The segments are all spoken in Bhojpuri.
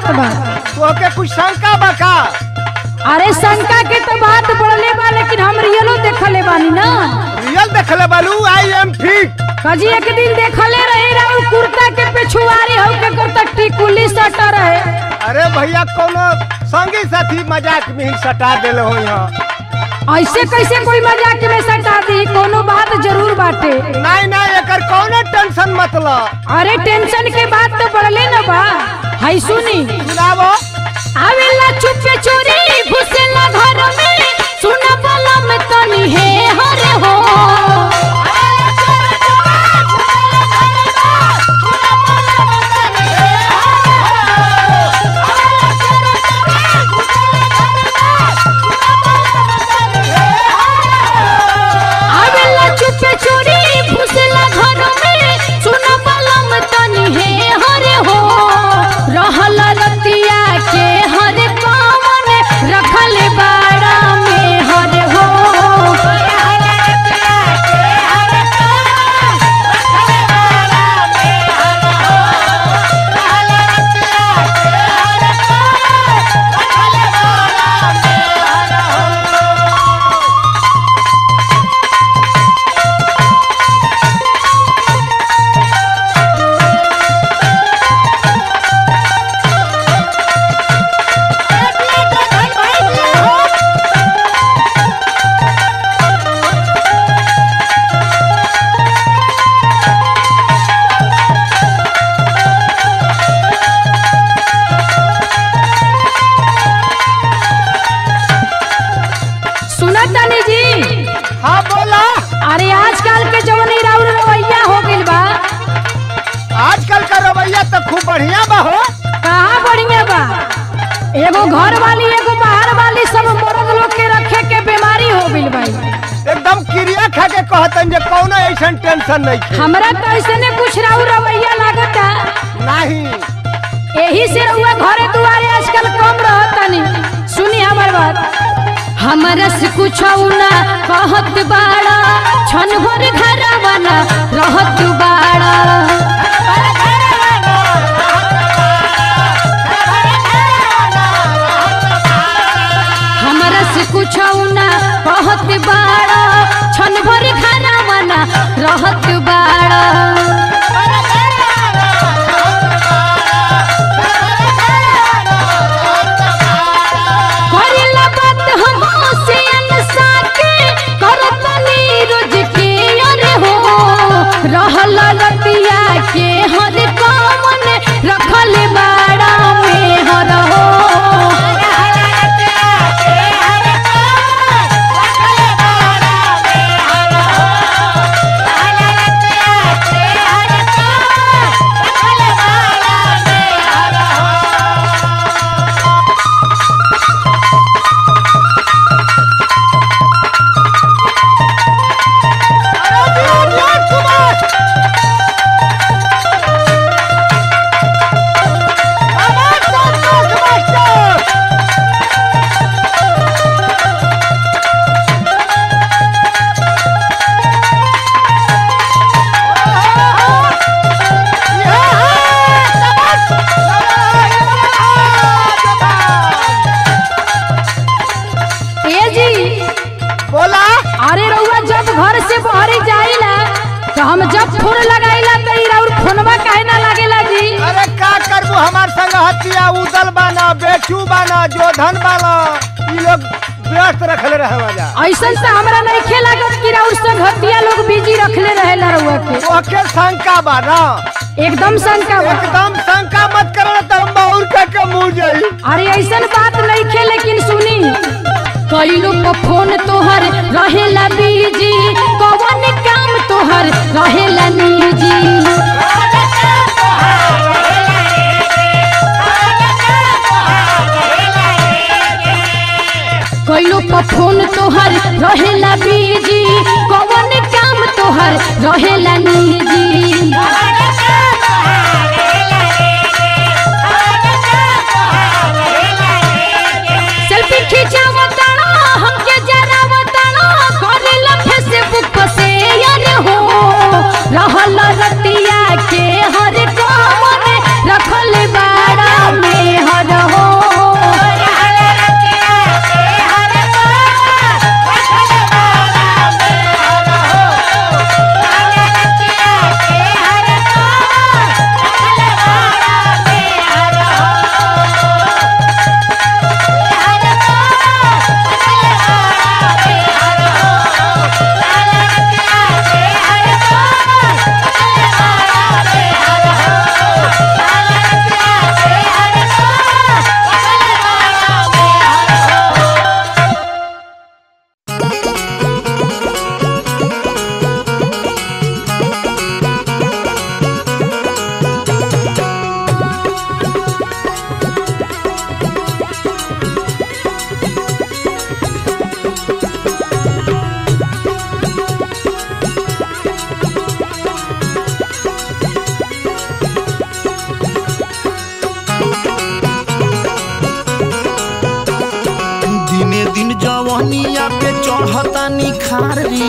बात बा तोहके कुछ शंका बा का अरे शंका के तो बात बढ़ले बा लेकिन हम रियलो देखले बानी ना रियल देखले बालू आई एम फिट कजी एक दिन देखले रहे राउ कुर्ता के पिछुआरी हो के कुर्ता टिकुली सटा रहे अरे भैया कोनो संगी साथी मजाक में ही सटा देले हो यहाँ ऐसे कैसे कोई मजाक में सटा दी कोनो बात जरूर बाटे नहीं नहीं एकर कौनो टेंशन मतलब अरे टेंशन के बात तो बढ़ले ना बा हाय सुनी सुनावो आवेला चुपे चोरी घुसेला घर में सुन बलम तनी हे हरे हो आवेला चुपे चोरी घुसेला घर में सुन बलम तनी हे हरे हो रहल रतिया के हर पावन रखल बाड़ा में हर हो सुना तानी जी हाँ बोला अरे आजकल के जवनी राउर रवैया हो गइल बा आजकल का रवैया तो खूब बढ़िया बा हो कहाँ बढ़िया बा एगो घर वाली एगो बाहर वाली सब मर्द लोग के रखे के बीमारी हो गइल भाई एकदम क्रिया खा के कहतन जे कौनो ऐसन टेंशन नहीं थे हमरा तो ऐसे ने कुछ राउर रवैया लागता नहीं यही से रउआ घरे दुआरे आजकल कम रहतनी सुनी हमर बात हमरा से कुछ ना कहत बाड़ा छन भर घरवा ना रहत बाड़ा हमरा से कुछ ना कहत बाड़ा छन भर घरवा ना रहत बाड़ा करेला बात हम से अनसा के करत नीरज के अरे हो रहल लतिया के हर कमन रखल बाड़ा में हर हो ए जी बोला अरे रउआ जब घर से बहरी जाइला तो हम जब फोन लगाइला तो ई राउर फोनवा काहे ना लागेला जी अरे का करबू हमार संग हतिया उदल बाना बेचू बाना जोधन बाना ई लोग व्यस्त रखले रहे मजा ऐसन से हमरा नहीं खेला कि राउर संगतिया लोग बिजी रखले रहेला रउआ के ओके शंका बा ना एकदम शंका बा। एकदम शंका मत करो तो हम और का के मुंह जाई अरे ऐसन बात नहीं खे लेकिन सुनी कई लोग का फोन तोहर रहेला बीजी कौन काम तोहर रहेला निजी कई लोग का फोन तोहर रहेला बीजी कौन काम तोहर रहेला निजी सेल्फी खिंचावताना हमके जरावताना करेला फेसबुक पर शेयर हो रहल रतिया के हर कमर रखल बाड़ा में हर जवनिया पे चढ़ता निखार रे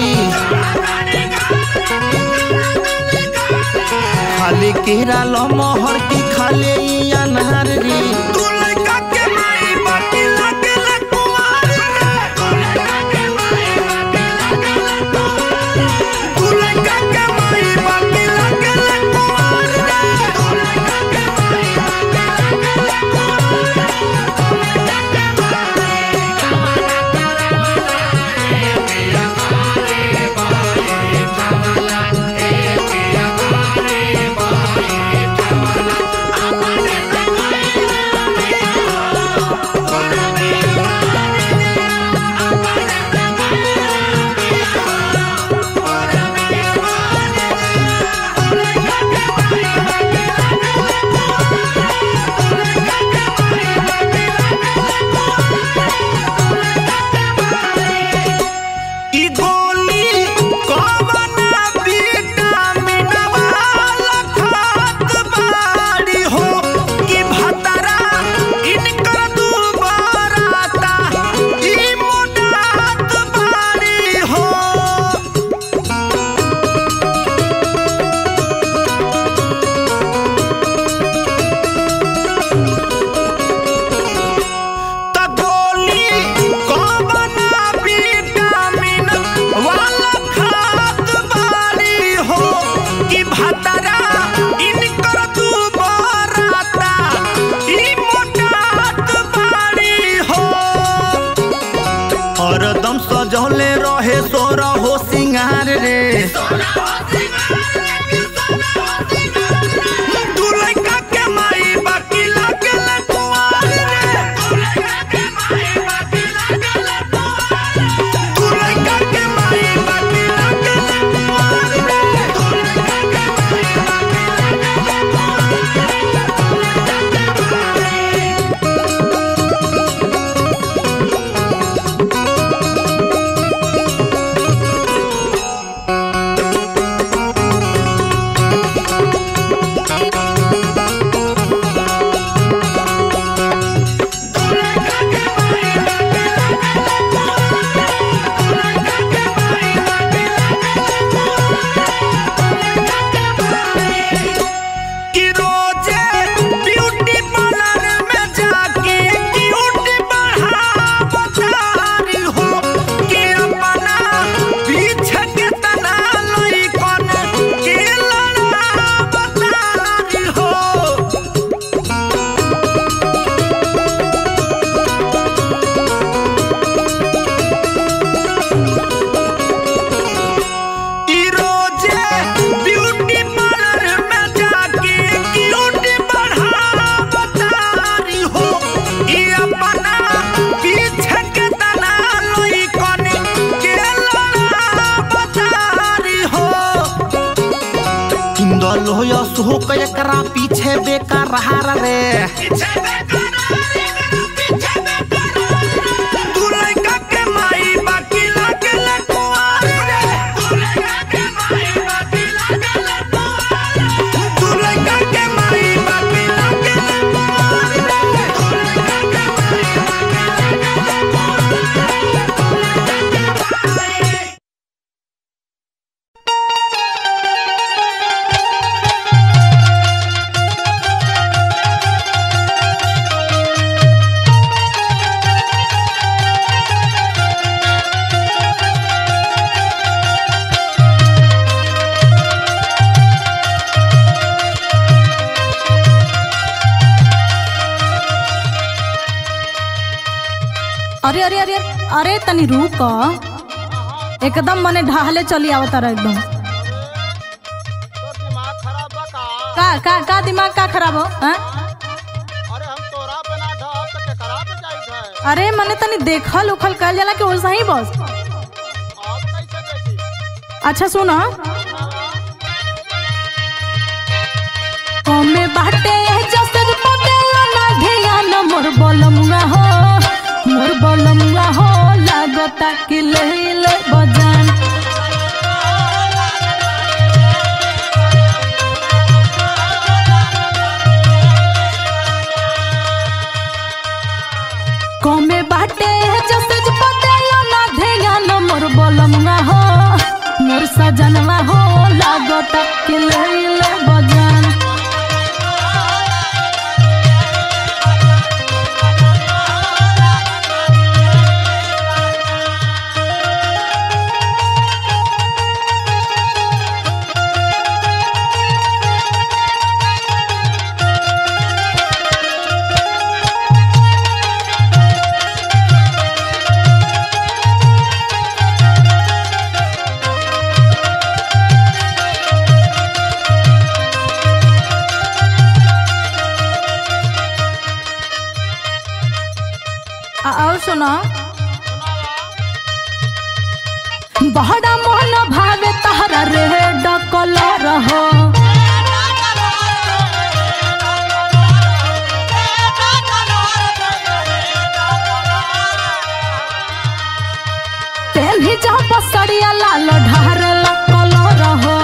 खाले केरा लमहर की खाले ई अनार रे तू लइका के माई बाटी लागेला कुंवार तू लइका के माई बाटी लागेला कुंवार ई गोली कवना विटामिन वाला खात बाड़ी हो कि भतरा इनका दुबाराता ई मोटात बाड़ी हो त गोली कवना विटामिन वाला खात बाड़ी हो कि भतरा इनकर दुबाराता ई मोटात बाड़ी हो हरदम सजौले रहे सोरा हो सिंगार रे तू लइका के माई बाकी लागेला कुंवार रे तू लइका के माई बाकी लागेला कुंवार रे कि रोजे ब्यूटी पार्लर में जाके क्यूट बढ़ावतारी हो कि अपना पीछे के तना लइकन के लड़ावतारी हो ई रोजे ब्यूटी पार्लर में जाके क्यूट बढ़ावतारी हो ई अपना पीछे के तना लइकन के लड़ावतारी हो किंदल हो या सो एकरा पीछे बेकार रहा रे तू लइका के माई बाकी लागेला कुंवार रे तू लइका के माई बाकी लागेला अरे अरे अरे अरे तनी रुक एकदम मने ढाहले चली आवता रहा एकदम तो दिमाग खराब बा का का का का दिमाग का खराब हो हाँ? अरे हम तोरा पे ना ढहब त केकरा पे जाइत है अरे मने तनी देखल उखल कल जाला कि वैसा ही बस अब कैसे देखी अच्छा सुनो कमे बाटे जसर पटेला ना ध्यान मोर बलमुआ हो मोर बलमुआ हो लागता कि ले ले बजान कमे बाटे जसर पटेला ना लइले बजान आ- और सुनो बहरा मन भावे तहरा रे डकल रहो तेन्ही जा बसरिया लाल ढार लकल रहो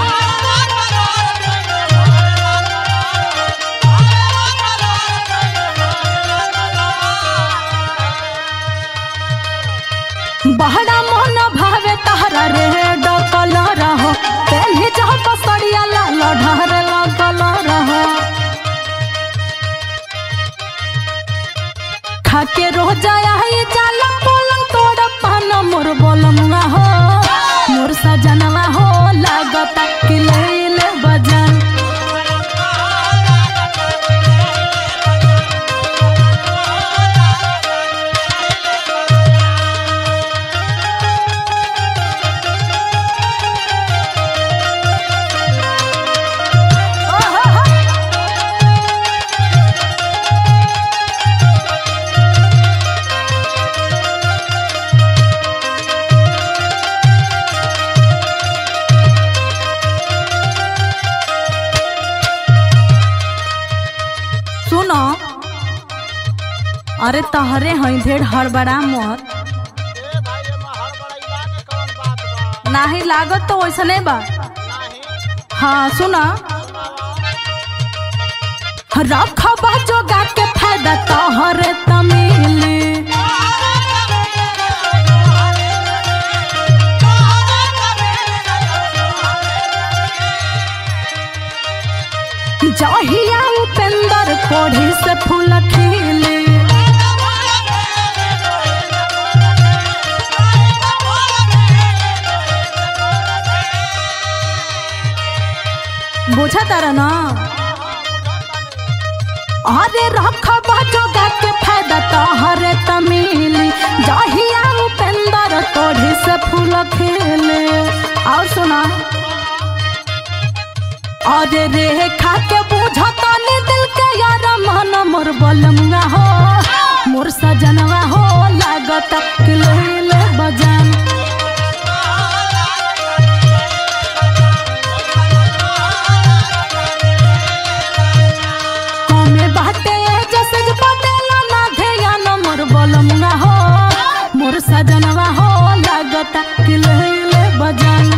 बहरा मन भावे तहरा रे डकल रहो तेन्ही जा बसरिया लाल ढार लकल रहो खाके रोज आई जाला पलंग तोड़ पान मोर बोलमुआ हो मोर सजनवा हो लागता कि लैले बजान सुनो अरे तहरे हई ढेर हड़बड़ा मत ए भाई एमा हड़बड़ाइला के कौन बात बा नाही लागत तो वैसने बा नाही हाँ सुना रखबा जोगा के फायदा तोहरे तमिली जहिया उपेंद्र कोढ़ी से फूल खिली बुझा तारा ना अरे रखबा जोगा के फायदा तोहरे तमिली जहिया उपेंद्र कोढ़ी से फूल खिली और सुना अरे रे खा के बुझता ने दिल के यार मन मोर बलमुआ हो मोर सजनवा हो लागत कि लइले बजान कमे बाटे जैसे जे बदला ना ध्यान मोर बलमुआ हो मोर सजनवा हो लागत कि लइले बजान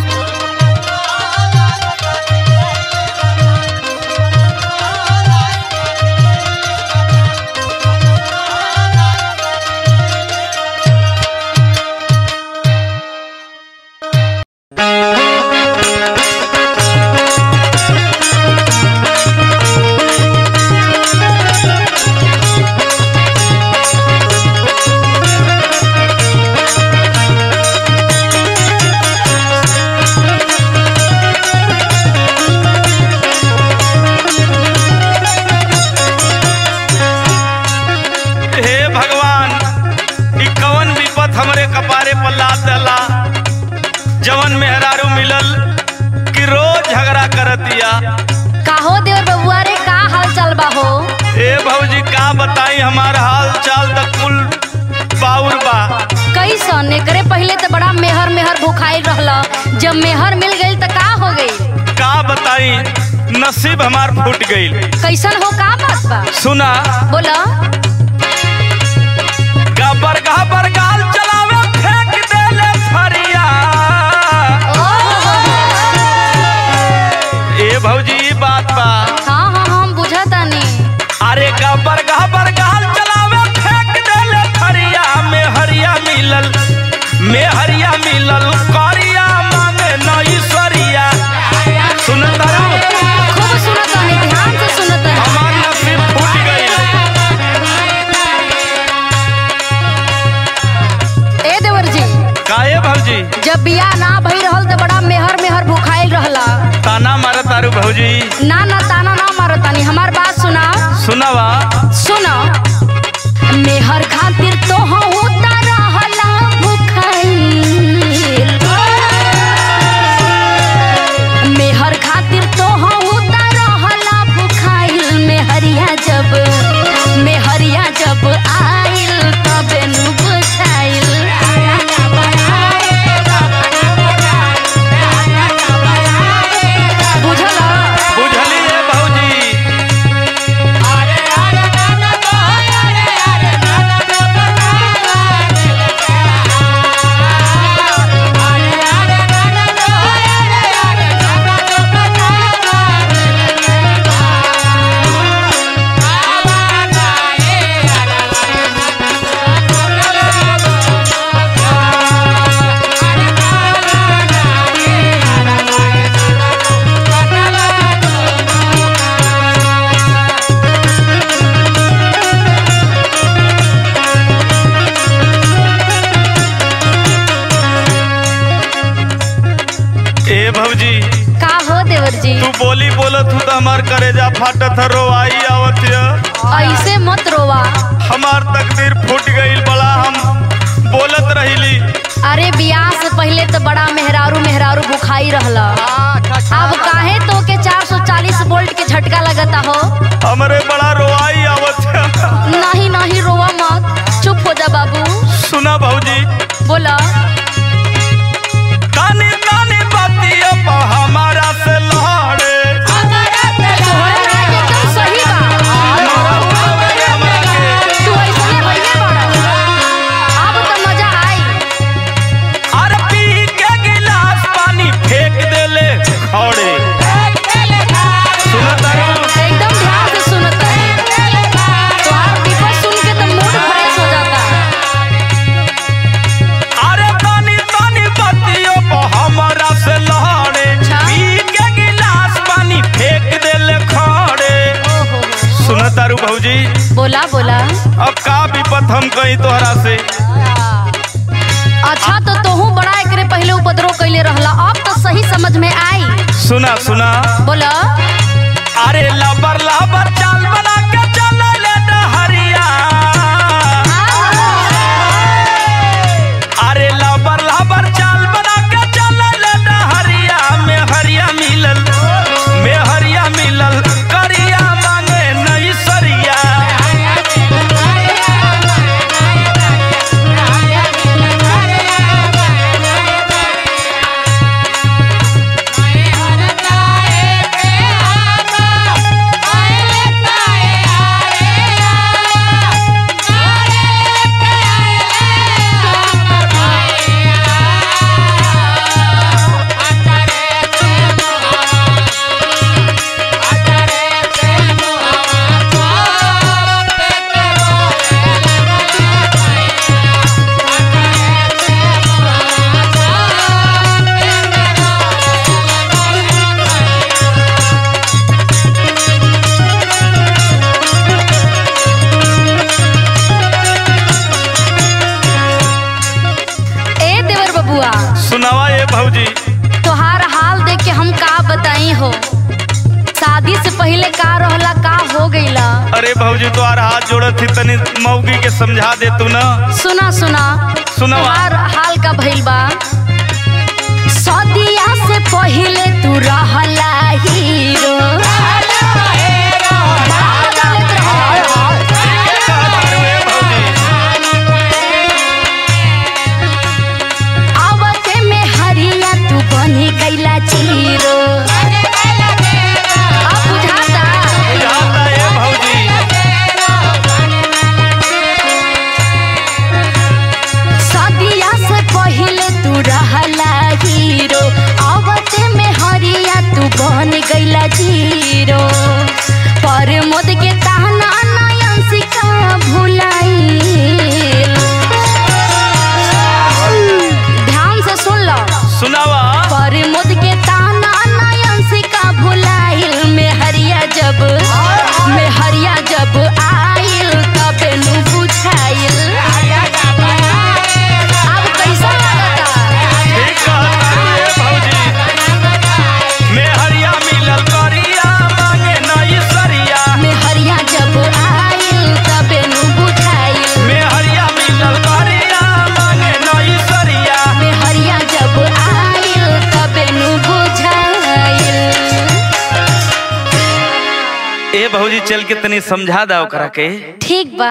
हे भगवान ई कवन विपत हमरे कपारे पर लाद दला जवन मेहरारू मिलल कि रोज झगड़ा करतिया काहो देवर बबुआ रे का हाल चाल बा हो हे भौजी का बताई हमार हाल चाल त कुल बाउर बा कैसन एकरे पहले तो बड़ा मेहर मेहर भुखाई रहला जब मेहर मिल गई तो का हो गई का बताई नसीब हमार फूट गईल कैसन हो का बात बा सुना बोला गबर गबर गाल चलावे फेंक देले फरिया ए भौजी ई बात बा हाँ हाँ हम बुझतानी अरे गबर गबर गाल चलावे फेंक देले फरिया में हरिया मिलल में हरिया मिलल करिया मांगे नईश्वरिया सुन तरह भौजी ना ना ताना ना मारो तानी हमार बात सुना सुनावा सुनो मेहर खातिर तो होता रहला भुखाइल मेहर खातिर तो होता रहला भुखाइल मेहरिया जब मेहरिया जब आइल तबे नु बुझाइल बुझला बुझली रे भौजी ए भौजी का हो देवर जी तू बोली बोलत हूँ तो हमार करेजा फाटत है रोवाई आवत है ऐसे मत रोवा हमार तकदीर फूट गईल बड़ा हम बोलत रहिली अरे बियाह से पहले तो बड़ा मेहरारू मेहरारू बुखाई रहला अब काहे तो के 440 वोल्ट के झटका लगता हो हमरे बड़ा रोवाई आवत है नहीं नहीं रोवा मत चुप हो जा बाबू सुना भौजी बोला तानी तानी बातिया पा हमारा से लड़े तोहरा राज एकदम सही बा हमरा के तू ऐसने भइले बड़ा अब तो मजा आई अरे पी के गिलास पानी फेंक देले खड़े सुनत हूँ एकदम ध्यान से सुनत रही तोहार विपत सुन के तो मूड फ्रेश हो जाता अरे तानी तानी बातियों पा हमारा से लड़े अच्छा। पी के गिलास पानी फेंक देले खड़े ओहो सुनत तारू भौजी बोला बोला अब का विपत हम कही तोहरा से अच्छा तो तोहू बड़ा एकरे पहले उपद्रव कैले रहला अब तो सही समझ में आई सुना सुना बोला अरे लबर लबर चाल बना के चल ले डहरिया अरे लबर लबर चाल बना के चल ले डहरिया में हरिया मिलल में हरिया मिलल करिया मांगे नहीं सरिया ए देवर बबुआ सुनावा ये भौजी तोहार हाल देख के हम का बताई हो शादी से पहले का रहला का हो गईला अरे भौजी तोहार हाथ जोड़त थी तनी मौगी के समझा दे तू ना सुना सुना सुनावा तोहार हाल का भइल बा सदिया से पहले तू रहला हीरो बड़ा मजा लेत रहला। आवते में हरिया तू बनी गईला जीरो अब बुझाता बुझाता ये भौजी सदिया से पहले तू रहला हीरो आवते में हरिया तू बन गईला जीरो पर मोद के ताना नयन सिका भुलाई ध्यान से सुन लो सुनावा पर मुद के ताना नयन सिका भुलाइल में हरिया जब में हरिया जब आइल तबे नु बुझाइल अब कैसा लगता ठीक कहता ये भौजी में हरिया मिलल करी भौजी चल के तनी समझा दा ओकरा के ठीक बा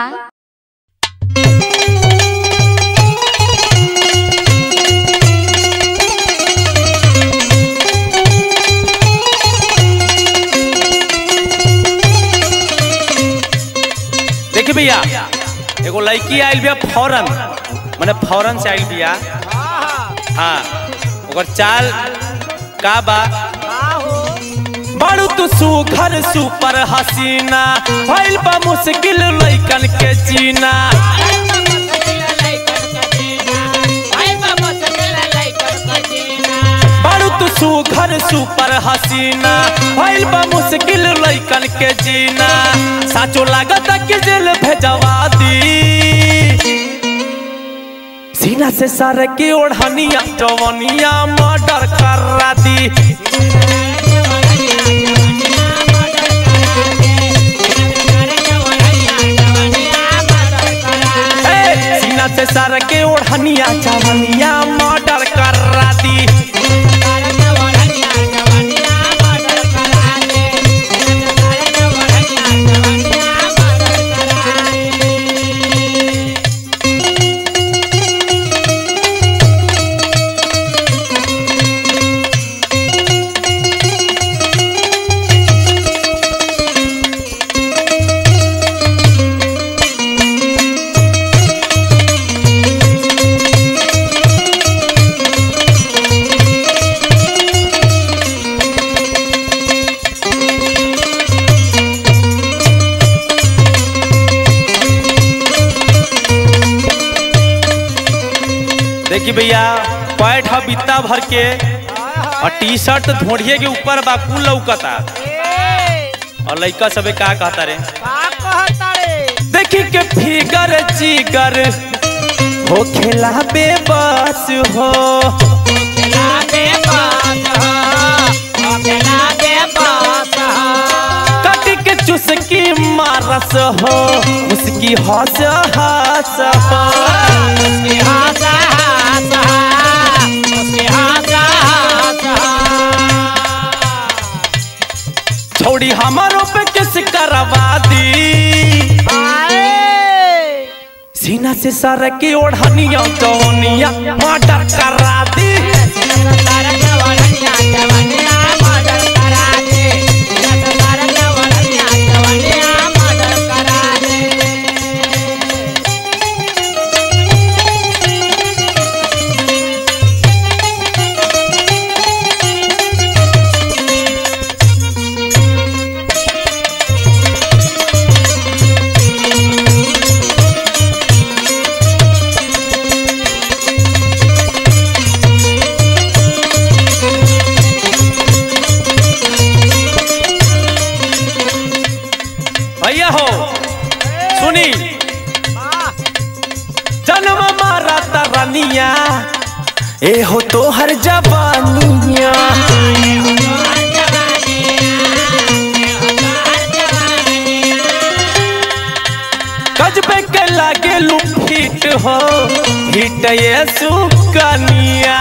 देखी भैया एगो लड़की आइल बिया फौरन माने फौरन से आइल बिया हाँ ओकर चाल का बा बड़ू तू सुघर सुपर हसीना भइल बा मुश्किल लइकन के जीना बड़ू तू सुघर सुपर हसीना भइल बा मुश्किल लइकन के जीना साचो लागत कि जेल भेजवा दी सीना से सर के ओढ़निया जवनिया मर्डर करा दी ए, सीना से सर के ओढ़निया जवनिया मर्डर करा दी देखी भैया पैठ ह बित्ता भर के और टी शर्ट धोड़िए के ऊपर बा कुल लौकता और लइका सबे का कहता रे देखी के फिगर जिगर हो खेला बेबस हो कटी के चुसकी मारस हो उसकी हंस हंस हो छोड़ी हमारो पे किस करवा दी सीना से सर की ओढ़निया जौनिया मर्डर करा दी भैया हो सुनी जन्म मारा तरनिया ए हो तो हर जवानिया गजबे के लागे लुफिट हो हिट ये सुकनिया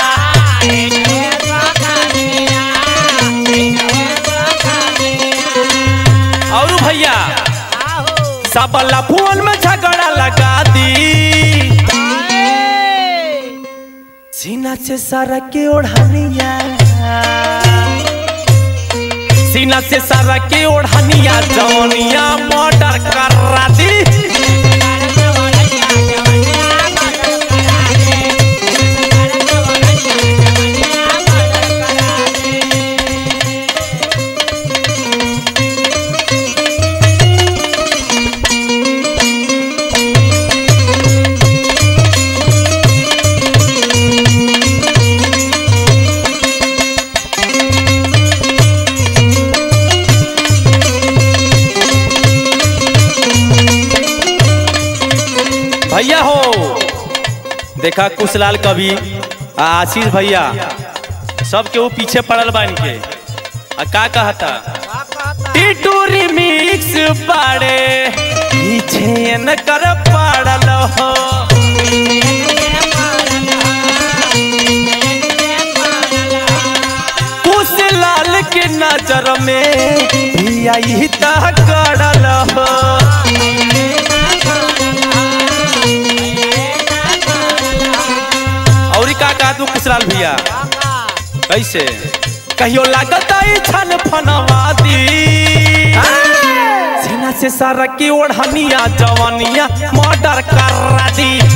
और भैया सबला फोन में झगड़ा लगा दी सीना से सारा के ओढ़निया सीना से सारा के ओढ़निया जौनिया मर्डर करा दी भैया हो देखा कुशलाल कवि आ आशीष भैया सब के वो पीछे पड़ल बन के आ का कहता टिटूरी मिक्स बाड़े पीछे न कर पड़ल हो कुशलाल के नजर में भी बिया ई त गड़ल हो औरी का का तू कुशलाल भैया कैसे कहियो लागत आई छन फनवा दी सीना से सारा की ओढ़निया जवानिया मर्डर कर दी